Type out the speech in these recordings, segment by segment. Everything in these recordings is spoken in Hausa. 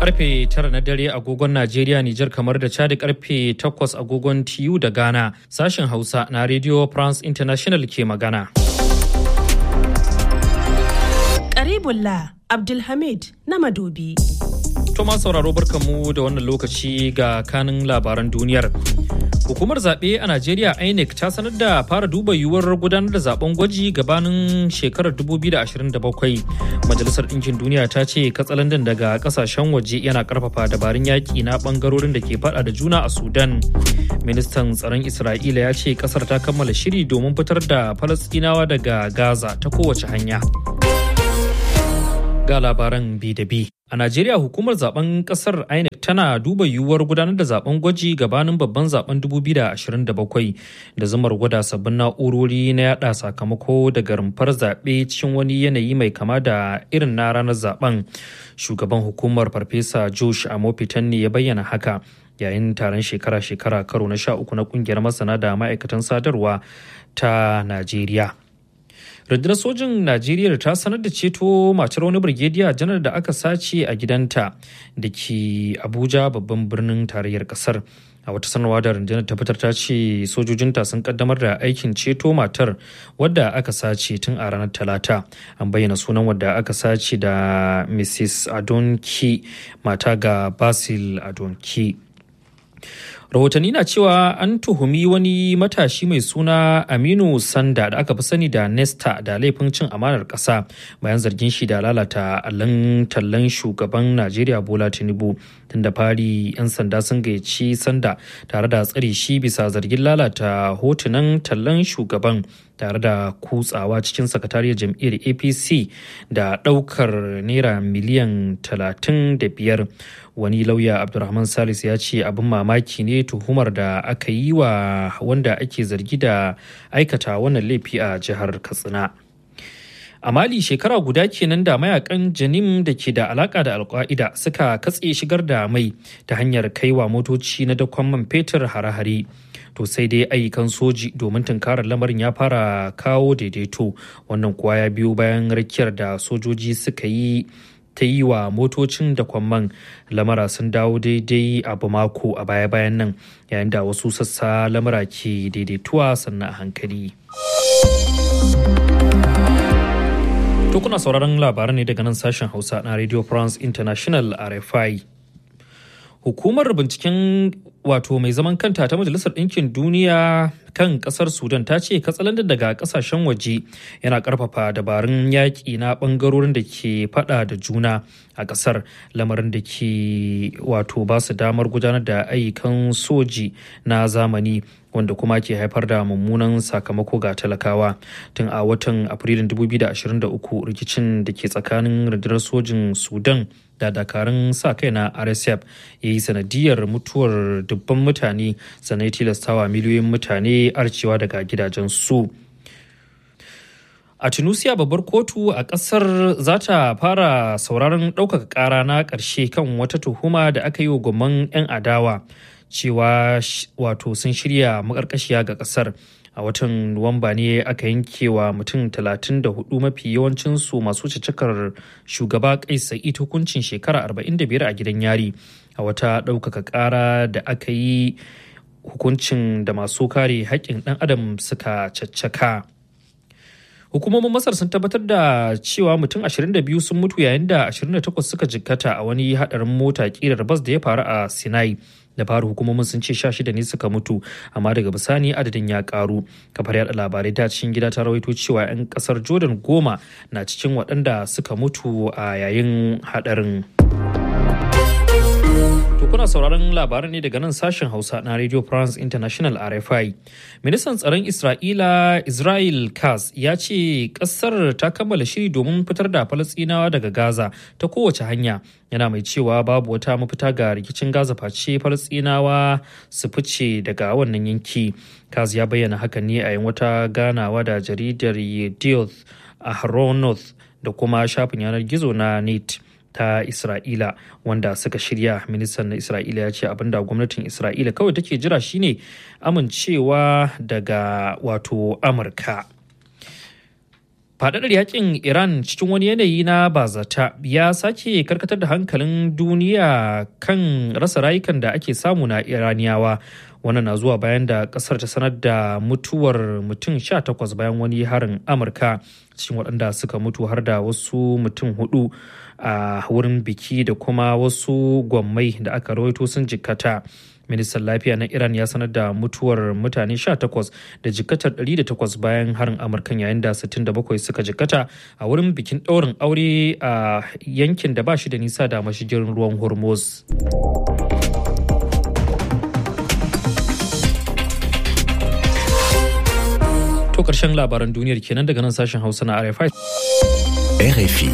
karfe tara na dare agogon Najeriya, Nijar kamar da Chad karfe takwas agogon TU da Ghana. Sashen Hausa na Radio France International ke magana. Karibullah Abdulhamid na Madobi. Toma sauraro barkanmu da wannan lokaci ga kanin labaran duniyar. Hukumar zaɓe a Najeriya INEC ta sanar da fara duba yiwuwar gudanar da zaben gwaji gabanin shekarar 2027. Majalisar Ɗinkin Duniya ta ce katsalandan daga ƙasashen waje yana ƙarfafa dabarun yaƙi na ɓangarorin da ke faɗa da juna a Sudan. Ministan tsaron Isra'ila ya ce ƙasar ta kammala shiri domin fitar da Falasɗinawa daga Gaza ta kowace hanya. Ga labaran bi da bi. A Najeriya hukumar zaben kasar INEC tana duba yiwuwar gudanar da zaben gwaji gabanin babban zaben 2027 da zumar gwada sabbin na'urori na yada sakamako daga rumfar zaɓe cikin wani yanayi mai kama da irin na ranar zaben. Shugaban hukumar Farfesa Josh Amopitan ne ya bayyana haka. yayin taron shekara-shekara karo na sha uku na kungiyar masana da ma'aikatan sadarwa ta Najeriya. rundunar sojin najeriya ta sanar da ceto matar wani birgediya janar da aka sace a gidanta da ke abuja babban birnin tarayyar kasar a wata sanarwa da rundunar ta fitar ta ce sojojinta sun kaddamar da aikin ceto matar wadda aka sace tun a ranar talata an bayyana sunan wadda aka sace da mrs adonki mata ga basil adonki rahotanni na cewa an tuhumi wani matashi mai suna aminu sanda da aka fi sani da nesta da laifin cin amanar ƙasa bayan zargin shi da lalata allon tallan shugaban najeriya bola tinubu tun da fari 'yan sanda sun gayyaci sanda tare da tsare shi bisa zargin lalata hotunan tallan shugaban tare da kutsawa cikin sakatariyar jam'iyyar apc da ɗaukar naira miliyan 35 wani lauya abdulrahman salis ya ce abin mamaki ne tuhumar da aka yi wa wanda ake zargi da aikata wannan laifi a jihar katsina a mali shekara guda kenan da mayakan janim da ke da alaka da alka'ida suka katse shigar da mai ta hanyar kaiwa motoci na dakon man fetur hare-hare to sai dai ayyukan soji domin tunkarar lamarin ya fara kawo daidaito wannan kuwa ya biyo bayan rakiyar da sojoji suka yi ta yi wa motocin da kwamman lamara sun dawo daidai abu mako a baya-bayan nan yayin da wasu sassa lamara ke daidaituwa sannan a hankali. To kuna sauraron labaran ne daga nan sashen Hausa na Radio France International RFI. Hukumar binciken wato mai zaman kanta ta Majalisar Ɗinkin Duniya kan ƙasar Sudan ta ce katsalandan daga ƙasashen waje yana ƙarfafa dabarun yaƙi na ɓangarorin da ke faɗa da juna a ƙasar lamarin da ke wato ba su damar gudanar da ayyukan soji na zamani wanda kuma ke haifar da mummunan sakamako ga talakawa tun a watan afrilun 2023 rikicin da ke tsakanin rundunar sojin sudan da dakarun sa kai na rsf ya yi sanadiyar mutuwar dubban mutane sannan tilastawa miliyoyin mutane arcewa daga gidajen su a tunisia babbar kotu a kasar za ta fara sauraron ɗaukaka ƙara na ƙarshe kan wata tuhuma da aka yi wa gwamman 'yan adawa cewa wato sun shirya makarkashiya ga kasar a watan nuwamba ne aka yanke wa mutum 34 mafi yawancinsu masu cicikar shugaba kai sa'id hukuncin shekara 45 a gidan yari a wata ɗaukaka ƙara da aka yi hukuncin da masu kare haƙƙin ɗan adam suka caccaka. hukumomin masar sun tabbatar da cewa mutum 22 sun mutu yayin da 28 suka jikkata a wani hadarin mota kirar bas da ya faru a sinai da faru hukumomin sun ce 16 ne suka mutu amma daga bisani adadin ya karu kafar yada labarai ta cikin gida ta rawaito cewa 'yan kasar jordan goma na cikin waɗanda suka mutu a yayin hadarin To kuna sauraron labaran ne daga nan sashen Hausa na Radio France International RFI. Ministan tsaron Isra'ila Israel Katz ya ce kasar ta kammala shiri domin fitar da Falasɗinawa daga Gaza ta kowace hanya. Yana mai cewa babu wata mafita ga rikicin Gaza face Falasɗinawa su fice daga wannan yanki. Katz ya bayyana hakan ne a yin wata ganawa da jaridar Yedioth Ahronoth da kuma shafin yanar gizo na NET. ta Isra'ila wanda suka shirya ministan na Isra'ila ya ce abinda gwamnatin Isra'ila kawai take jira shine amincewa daga wato Amurka. Faɗaɗar yakin Iran cikin wani yanayi na bazata ya sake karkatar da hankalin duniya kan rasa rayukan da ake samu na Iraniyawa. Wannan na zuwa bayan da ƙasar ta sanar da mutuwar mutum 18 bayan wani harin Amurka cikin waɗanda suka mutu har da wasu mutum hudu a wurin biki da kuma wasu gwammai da aka rawaito sun jikkata. ministan lafiya na iran ya sanar da mutuwar mutane 18 da jikatar 108 bayan harin amurkan yayin da 67 suka jikata a wurin bikin ɗaurin aure a yankin da ba shi da nisa da mashigin ruwan hormuz to ƙarshen labaran duniyar kenan daga nan sashen hausa na rfi RFI.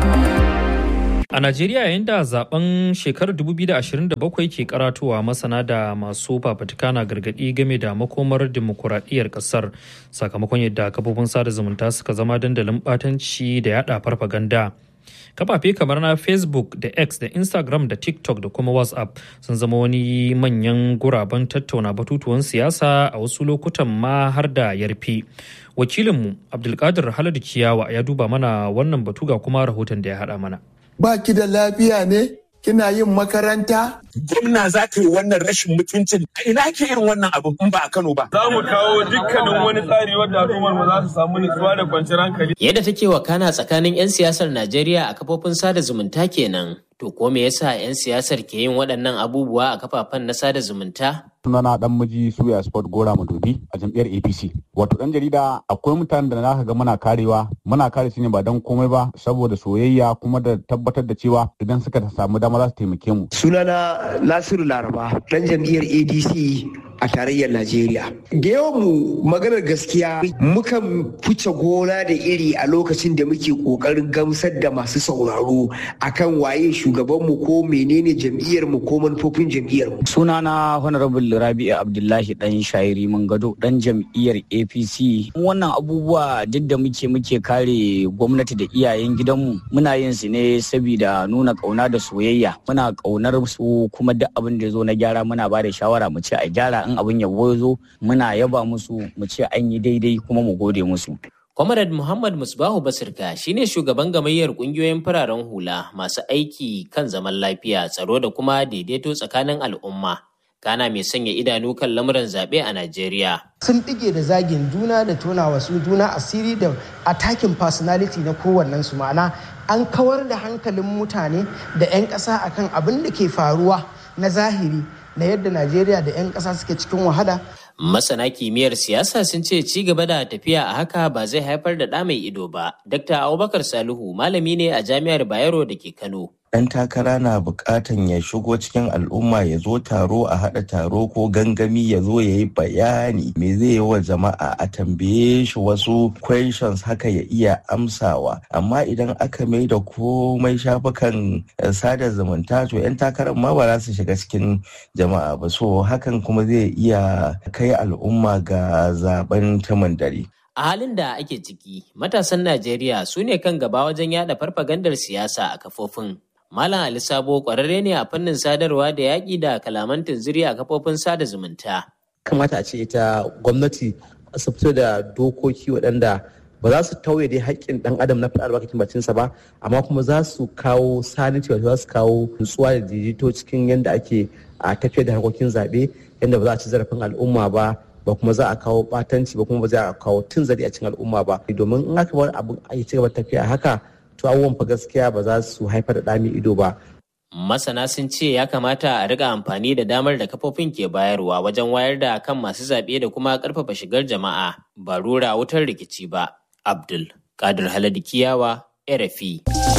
A Najeriya yayin da zaben shekarar 2027 ke karatowa masana da masu fafutuka na gargadi game da makomar dimokuraɗiyyar ƙasar sakamakon yadda kafofin sada zumunta suka zama dandalin ɓatanci da yada farfaganda. Kafafe kamar na Facebook da X da Instagram da TikTok da kuma WhatsApp sun zama wani manyan guraben tattauna batutuwan siyasa a wasu lokutan ma har da yarfi. Wakilinmu Abdulkadir Haladu Kiyawa ya duba mana wannan batu ga kuma rahoton da ya haɗa mana. ba ki da lafiya ne kina yin makaranta gwamna za ta yi wannan rashin mutuncin a ina ke irin wannan abu in ba a Kano ba. Za mu kawo dukkanin wani tsari wadda al'ummar mu za su samu nutsuwa da kwanciyar hankali. Yadda take wakana tsakanin 'yan siyasar Najeriya a kafofin sada zumunta kenan. To ko me yasa 'yan siyasar ke yin waɗannan abubuwa a kafafen na sada zumunta? sunana dan miji suya sport gora madobi a jam'iyyar apc wato dan jarida akwai mutanen da naka ga muna karewa muna kare su ne ba don komai ba saboda soyayya kuma da tabbatar da cewa idan suka samu dama za su taimake mu sunana nasiru laraba dan jam'iyyar adc a tarayyar najeriya da yawan mu maganar gaskiya mukan fice gona da iri a lokacin da muke kokarin gamsar da masu sauraro akan waye shugabanmu ko menene jam'iyyar mu ko manufofin jam'iyyar mu sunana honorable rabi'u abdullahi dan shairi mun gado dan jam'iyyar apc wannan abubuwa duk da muke muke kare gwamnati da iyayen gidanmu muna yin su ne saboda nuna kauna da soyayya muna kaunar su kuma duk abin da zo na gyara muna ba da shawara mu ce a gyara in abin yabo zo muna yaba musu mu ce an yi daidai kuma mu gode musu Comrade Muhammad Musbahu Basirka shine shugaban gamayyar kungiyoyin fararen hula masu aiki kan zaman lafiya, tsaro da kuma daidaito tsakanin al'umma. Kana mai sanya idanu kan lamuran zaɓe a Najeriya. Sun ɗige da zagin juna da tona wasu juna asiri da attacking personality na kowannen su ma'ana an kawar da hankalin mutane da 'yan ƙasa akan abin da ke faruwa na zahiri na yadda Najeriya da 'yan ƙasa suke cikin wahala Masana kimiyyar siyasa sun ce ci gaba da tafiya a haka ba zai haifar da ɗa mai ido ba. Dr. Abubakar Salihu malami ne a Jami'ar Bayero da ke Kano. ɗan takara na buƙatan ya shigo cikin al'umma ya zo taro a haɗa taro ko gangami ya zo ya yi bayani me zai yi wa jama'a a tambaye shi wasu questions haka ya iya amsawa amma idan aka mai da komai shafukan sada zumunta to 'yan takarar ma ba za su shiga cikin jama'a ba so hakan kuma zai iya kai al'umma ga zaben taman dare A halin da ake ciki, matasan Najeriya su ne kan gaba wajen yada farfagandar siyasa a kafofin Malam Ali Sabo kwararre ne a fannin sadarwa da yaƙi da kalaman tunziri a kafofin sada zumunta. Kamata a ce ita gwamnati su fito da dokoki waɗanda ba za su tauye dai haƙƙin ɗan adam na faɗar albarkacin bacinsa ba amma kuma za su kawo saniti wato za su kawo nutsuwa da daidaito cikin yadda ake a tafiyar da harkokin zaɓe yadda ba za a ci zarafin al'umma ba ba kuma za a kawo ɓatanci ba kuma ba za a kawo tun zari a cikin al'umma ba domin in aka bar abin a ci gaba tafiya haka to abubuwan fa gaskiya ba za su haifar da ɗami ido ba. Masana sun ce ya kamata a riga amfani da damar da kafofin ke bayarwa wajen wayar da kan masu zaɓe da kuma ƙarfafa shigar jama'a ba rura wutar rikici ba. Abdul Kadir Haladu Kiyawa, RFI.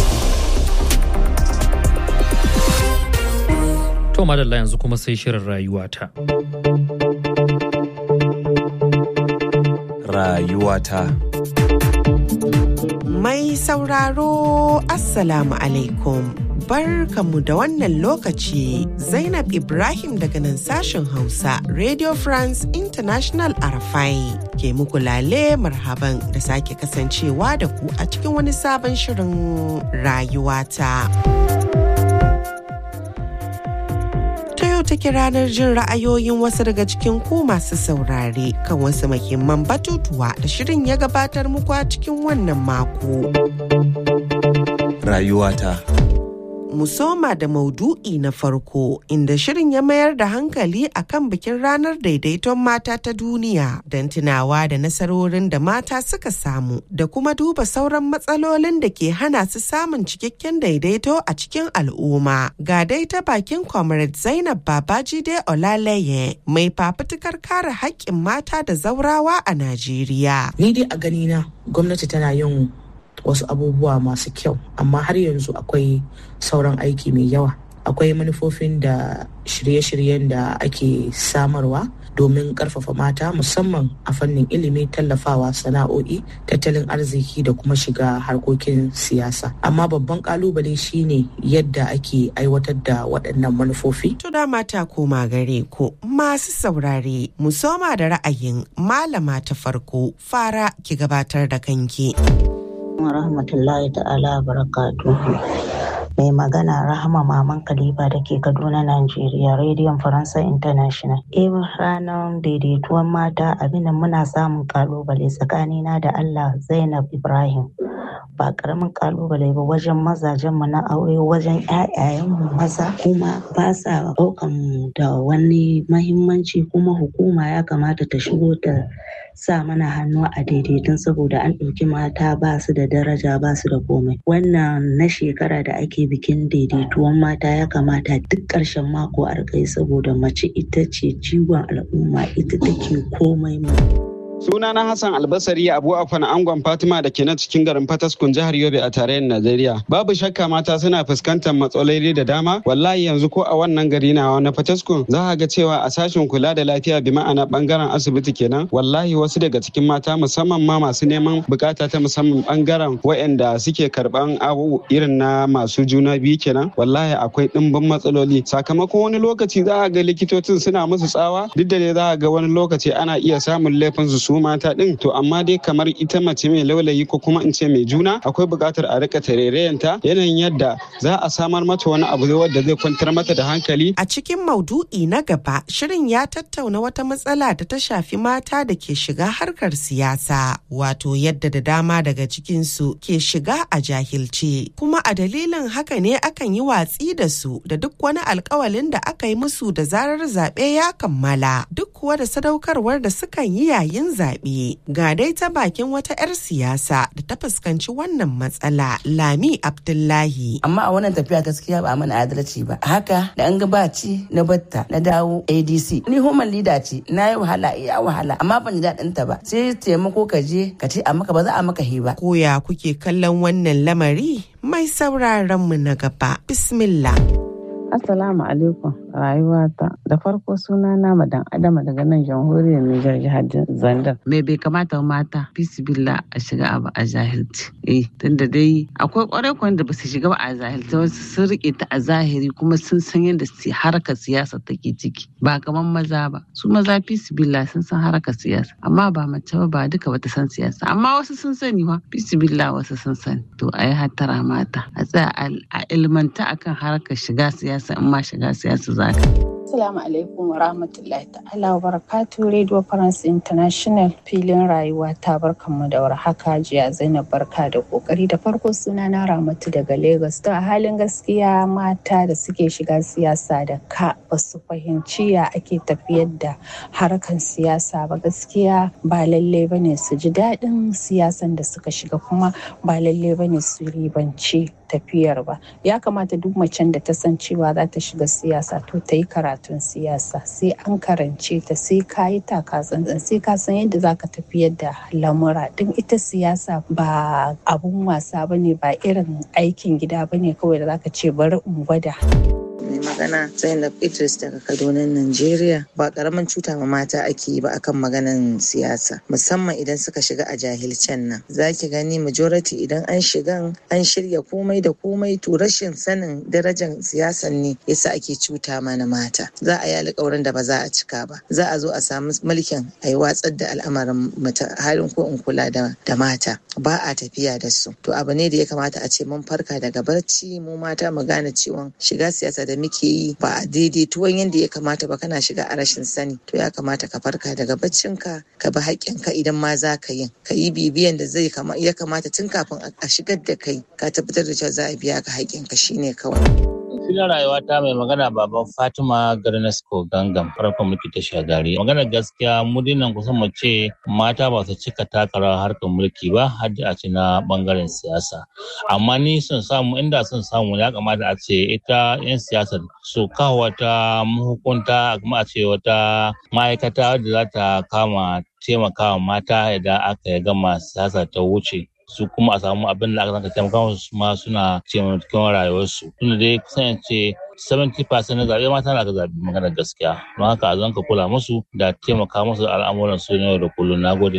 To madalla yanzu kuma sai shirin rayuwata. Rayuwata. Mai sauraro Assalamu alaikum. Barkamu da wannan lokaci Zainab Ibrahim daga nan sashen Hausa Radio France International Arafai ke muku lale marhaban da sake kasancewa da ku a cikin wani sabon shirin rayuwata. take ranar jin ra'ayoyin wasu daga cikin ku masu saurare kan wasu muhimman batutuwa da shirin ya gabatar muku a cikin wannan mako. Rayuwata. mu soma da maudu'i na farko inda shirin ya mayar da hankali akan bikin ranar daidaiton mata ta duniya don tunawa da nasarorin da mata suka samu da kuma duba sauran matsalolin da ke hana su samun cikakken daidaito a cikin al'umma ga dai ta bakin comrade zainab babajide olaleye mai fafutukar kare haƙƙin mata da zaurawa a najeriya ni dai a ganina gwamnati tana yin wasu abubuwa masu kyau amma har yanzu akwai sauran aiki mai yawa akwai manufofin da shirye-shiryen da ake samarwa domin karfafa mata musamman a fannin ilimi tallafawa sana'o'i tattalin arziki da kuma shiga harkokin siyasa amma babban kalubale shine yadda ake aiwatar da waɗannan manufofi to da mata koma gare ku masu saurare mu soma da ra'ayin malama ta farko fara ki gabatar da kanki wa rahmatullahi ta'ala barakatuhu mai magana rahama maman kaliba da ke kaduna najeriya rediyon faransa international eh ranar daidaituwan mata abinda muna samun kalubale tsakanina da allah zainab ibrahim ba karamin kalubale ba wajen mazajen mu na aure wajen mu maza kuma ba sa daukan da wani mahimmanci kuma hukuma ya kamata ta shigo ta sa mana hannu a daidaitun saboda an ɗauki mata ba su da daraja ba su da komai wannan na shekara da ake bikin daidaituwan mata ya kamata duk ƙarshen mako a saboda mace ita ce jigon al'umma ita take komai mu. Sunana Hassan Albasari Abu Afan Angon Fatima da ke na cikin garin Fataskun jihar Yobe a tarayyar Najeriya. Babu shakka mata suna fuskantar matsaloli da dama. Wallahi yanzu ko a wannan gari na na Fataskun za a ga cewa a sashen kula da lafiya bi ma'ana bangaren asibiti kenan. Wallahi wasu daga cikin mata musamman ma masu neman bukata ta musamman bangaren waɗanda suke karban abu irin na masu juna biyu kenan. Wallahi akwai ɗimbin matsaloli. Sakamakon wani lokaci za a ga likitocin suna musu tsawa duk da dai za a ga wani lokaci ana iya samun laifin su su mata din to amma dai kamar ita mace mai laulayi ko kuma in ce mai juna akwai buƙatar a rika tarerayanta yanayin yadda za a samar mata wani abu wadda zai kwantar mata da hankali a cikin maudu'i na gaba shirin ya tattauna wata matsala da ta shafi mata da ke shiga harkar siyasa wato yadda da dama daga cikinsu ke shiga a jahilce kuma a dalilin haka ne akan yi watsi da su da duk wani alkawalin da aka yi musu da zarar zaɓe ya kammala duk kuwa da sadaukarwar da sukan yi yayin zaɓe. Ga dai ta bakin wata 'yar siyasa da ta fuskanci wannan matsala Lami Abdullahi. Amma a wannan tafiya gaskiya ba mana adalci ba. Haka da an ga ci na batta na dawo ADC. Ni human leader ce na yi wahala iya wahala amma ban ji daɗin ta ba. Sai taimako ka je ka ce a maka ba za a maka hiba. Koya kuke kallon wannan lamari mai sauraron mu na gaba. Bismillah. Assalamu alaikum rayuwata da farko suna na madan adama daga nan jamhuriyar Nijar jihar Zandar. Me bai kamata mata bisibilla a shiga abu a jahilci. Eh tunda dai akwai kwarai kwan da basu shiga ba a jahilci wasu sun rike ta a zahiri kuma sun san yadda harkar siyasa take ciki ba kamar maza ba. Su maza bisibilla sun san harkar siyasa amma ba mace ba ba duka bata san siyasa amma wasu sun sani wa bisibilla wasu sun sani. To a yi hattara mata a tsaya a ilmanta akan harkar shiga siyasa. siyasa in ma shiga siyasa za ka. Assalamu alaikum wa rahmatullahi ta'ala wa barakatu Radio France International filin rayuwa ta barkanmu da warhaka jiya Zainab barka da kokari da farko suna na Ramatu daga Lagos to a halin gaskiya mata da suke shiga siyasa da ka ba su fahimci ya ake tafiyar da harkan siyasa ba gaskiya ba lalle bane su ji daɗin siyasan da suka shiga kuma ba lalle bane su ribanci tafiyar ba ya kamata duk macen da ta san cewa za ta shiga siyasa to ta yi karatun siyasa sai an karance ta sai ka yi takatsantsan sai ka san yadda za ka tafiyar da lamura din ita siyasa ba abun wasa ba ne ba irin aikin gida ba ne kawai da za ka ce bari in gwada mai magana zainab idris daga kaduna najeriya ba karamin cuta ma mata ake yi ba akan maganan siyasa musamman idan suka shiga a jahilcen nan za ki gani majority idan an shigan an shirya komai da komai to rashin sanin darajar siyasan ne yasa ake cuta mana mata za a yi alƙawarin da ba za a cika ba za a zo a samu mulkin a yi watsar da al'amarin halin ko in kula da mata ba a tafiya da su to abu ne da ya kamata a ce mun farka daga barci mu mata mu gane cewa shiga siyasa da muke kake yi ba a daidaituwan yadda ya kamata ba kana shiga a rashin sani to ya kamata ka farka daga baccinka ka bi haƙƙinka idan ma za ka yin ka yi bibiyan da zai ya kamata tun kafin a shigar da kai ka tabbatar da cewa za a biya ka haƙƙinka shine kawai. filin rayuwa ta mai magana baban Fatima Garnasko Gangam farkon mulki ta shagari. Maganar gaskiya mu dinnan kusan mu ce mata ba su cika taka rawar harkar mulki ba har da a ce na bangaren siyasa. Amma ni sun samu inda sun samu ya kamata a ce ita 'yan siyasar su kawo wata mahukunta kuma a ce wata ma'aikata wadda za ta kama taimakawa mata idan aka gama siyasa ta wuce. su kuma a samu abin da aka zanka taimaka musu ma suna taimakon rayuwarsu tunda dai kusan ce 70% na zaɓe mata na ka zaɓi maganar gaskiya don haka a zanka kula musu da taimaka musu al'amuran su yau da kullum na gode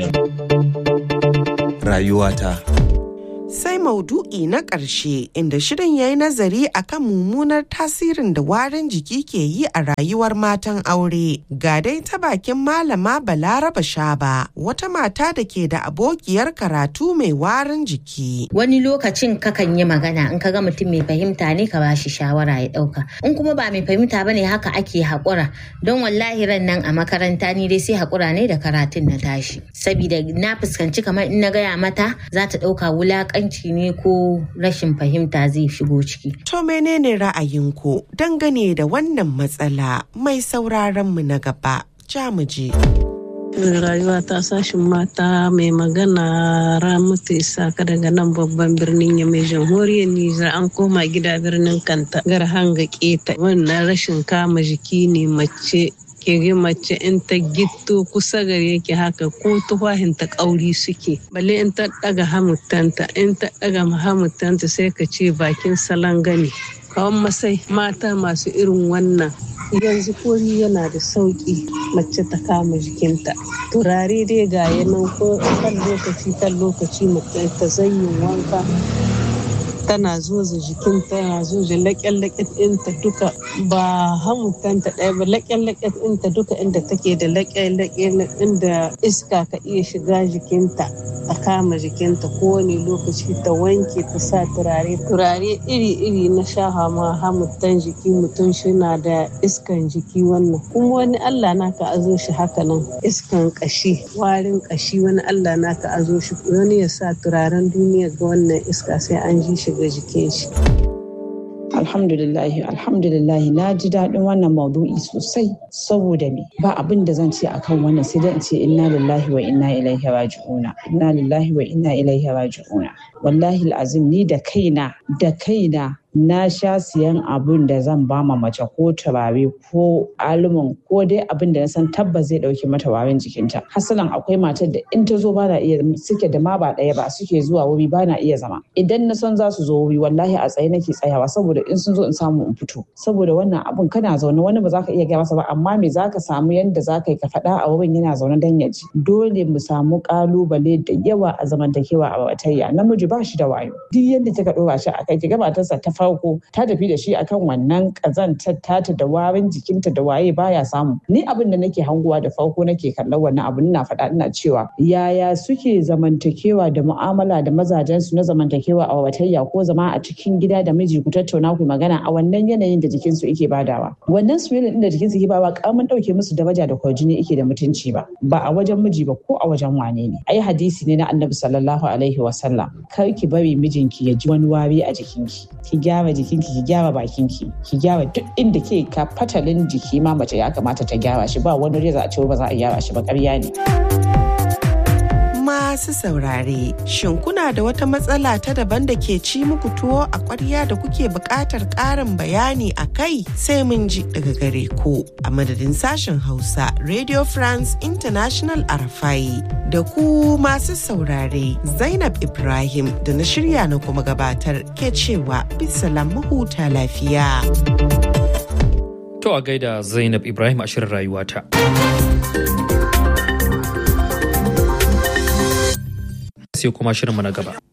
rayuwata sai maudu'i na ƙarshe inda shirin ya yi nazari akan mummunar tasirin da warin jiki ke yi a rayuwar matan aure ga dai ta bakin malama balaraba shaba wata mata da ke da abokiyar karatu mai warin jiki wani lokacin kakan yi magana in ka ga mutum mai fahimta ne ka bashi shawara ya ɗauka in kuma ba mai fahimta bane haka ake haƙura don wallahi ran nan a makaranta ni dai sai haƙura ne da karatun na tashi sabida na fuskanci kamar in na gaya mata za ta ɗauka wulaƙanci ne ko rashin fahimta zai shigo ciki. To menene ra'ayinku dangane da wannan matsala mai sauraron mu na gaba? Jamuje. rayuwa ta sashin mata mai magana ramatu isaka daga nan babban birnin ya mai jamhuriyar nijar an koma gida birnin kanta gar hanga keta wannan rashin kama jiki ne mace kege mace in ta gitto kusa gare yake haka ko tufahin ta kauri suke balle in ta daga hamutanta in ta daga hamutanta sai ka ce bakin salon gani kawan masai mata masu irin wannan yanzu komi yana da sauki mace ta kama jikinta turare dai ga yanan ko kan lokaci kan lokaci mace ta zanyin wanka tana zoza jikinta tana zoza laƙen-laƙen ɗinta duka ba hamutanta ɗaya ba laƙen-laƙen ɗinta duka inda take da laƙen-laƙen inda iska ka iya shiga jikinta a kama jikinta kowane lokaci ta wanke ta sa turare turare iri-iri na shaha ma hamutan jiki mutum na da iskan jiki wannan kuma wani allah naka azo shi haka nan iskan kashi warin kashi wani allah naka azo shi wani ya sa turaren duniya ga wannan iska sai an ji shi ga jikin shi. Alhamdulillahi, alhamdulillahi na ji daɗin wannan maudu'i sosai saboda me ba abin da zan ce akan wannan sai dai in ce inna lillahi wa inna ilaihi raji'una inna lillahi wa inna ilaihi raji'una wallahi azim ni da kaina da kaina na sha siyan abun da zan ba ma mace ko turare ko alumin ko dai abin da na san tabbas zai dauke mata warin jikinta hasalan akwai matar da in ta zo ba na iya suke da ma ba ɗaya ba suke zuwa wuri ba na iya zama idan na san za su zo wuri wallahi a tsaye nake tsayawa saboda in sun zo in samu in fito saboda wannan abun kana zaune wani ba za ka iya gaya masa ba amma me za ka samu yadda za ka yi ka faɗa a wurin yana zaune dan ya ji dole mu samu kalubale da yawa a zamantakewa a batayya namiji ba shi da wayo duk yadda kika ɗora shi a kai ki ga matarsa ta farko ta tafi da shi akan wannan kazantar tata da warin jikinta da waye baya samu ni abin da nake hanguwa da farko nake kallon wannan abu ina faɗa ina cewa yaya suke zamantakewa da mu'amala da mazajen su na zamantakewa a watayya ko zama a cikin gida da miji ku tattauna ku magana a wannan yanayin da jikinsu yake badawa wannan soyayya din da jikinsu yake bawa kamun dauke musu daraja da kwarjini yake da mutunci ba ba a wajen miji ba ko a wajen wane ne ai hadisi ne na annabi sallallahu alaihi wasallam kar ki bari mijinki ya ji wani wari a jikinki ki gyara jikinki ki gyara bakinki ki gyara duk inda ke ka fatalin jiki ma mace ya kamata ta gyara shi ba wani reza a ce ba za a gyara shi ba ƙarya ne. Masu saurare, shin kuna da wata matsala ta daban da ke ci muku tuwo a ƙwarya da kuke buƙatar ƙarin bayani a kai sai mun ji daga gare ku a madadin sashen Hausa Radio France International Arafai da ku masu saurare Zainab Ibrahim da na shirya na kuma gabatar ke cewa bisalam mahuta lafiya. To a gaida Zainab Ibrahim a shirin rayuwata. sai kuma shirinmu na gaba.